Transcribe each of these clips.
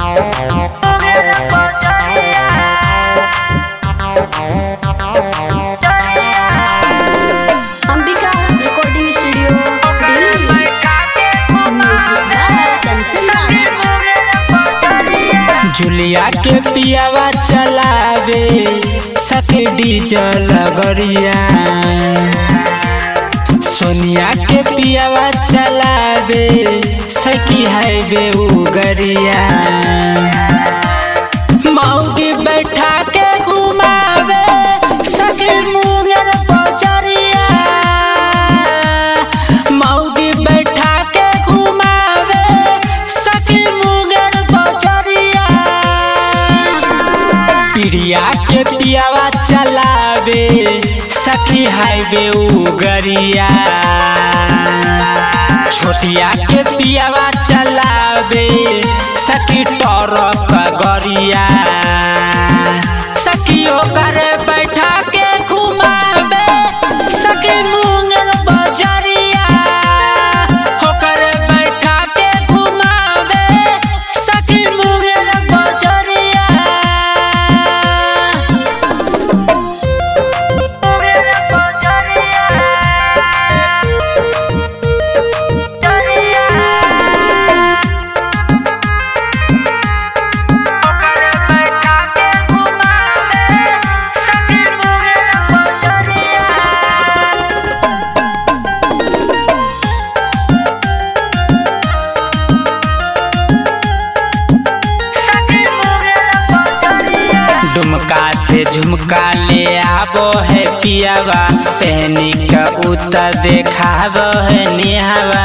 Ambika recording studio Delhi music by Kanchan Raj जुलिया के पियावा चलावे सके डीजल गरिया सोनिया के पियावा चलावे सकी हाईवे उगरिया मौगी बैठा के घुमावे सके मुंगेर बजरिया मौगी बैठा के घुमावे सके मुंगेर बजरिया पिड़िया के पियावा चलावे सखी हाईवे उगरिया छोटिया के पियावा चलावे सखी टरक गरिया सखी ओकर बैठा के घुमावे सखी मुंगेर बजरिया ओकर बैठा के घुमावे सखी मुंगेर बजरिया डुमका से झुमका ले आबो है पियावा पहनी का उतर देखाबो है निहावा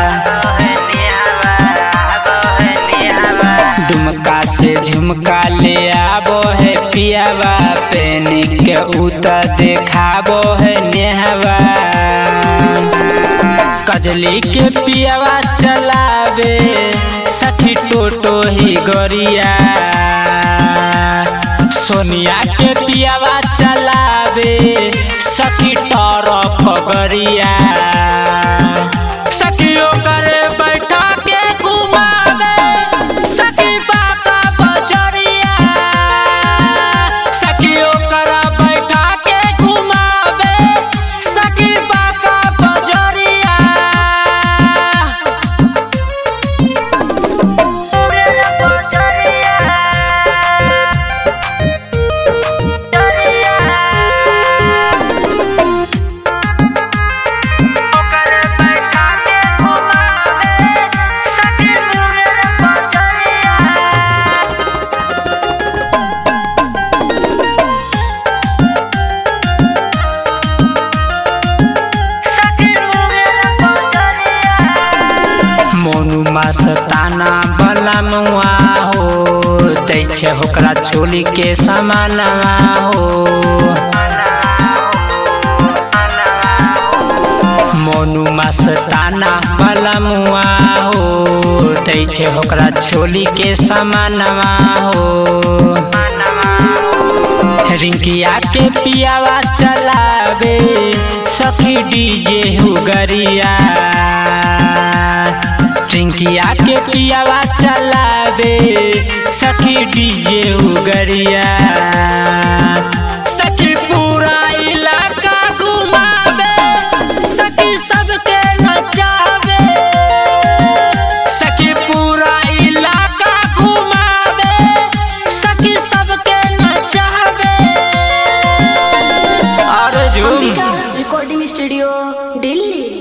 डुमका से झुमका ले आबो है पियावा पहनी के उतर देखाबो है निहावा कजली के पियावा चलावे सखी टोटो ही गरिया सोनिया के पियावा चलावे सखी टरक गरिया सखी ओकर बैठा के घुमावे सखी बाका बजरिया सखी ओकर बैठा के घुमावे सखी बाका बजरिया मोनू मस्ताना बला मुआ हो दै छै ओकरा चोली के समानवा हो मोनू मस्ताना बला मुआ हो दै छै ओकरा चोली के समानवा हो रिंकिया के पियावा चलावे सखी डीजे हुगरिया रिंकिया के पियावा चलावे सखी डीजे उगरिया सखी पूरा इलाका घुमावे सखी सबके नचावे सखी पूरा इलाका घुमावे सखी सबके नचावे और झूम अंबिका रिकॉर्डिंग स्टूडियो दिल्ली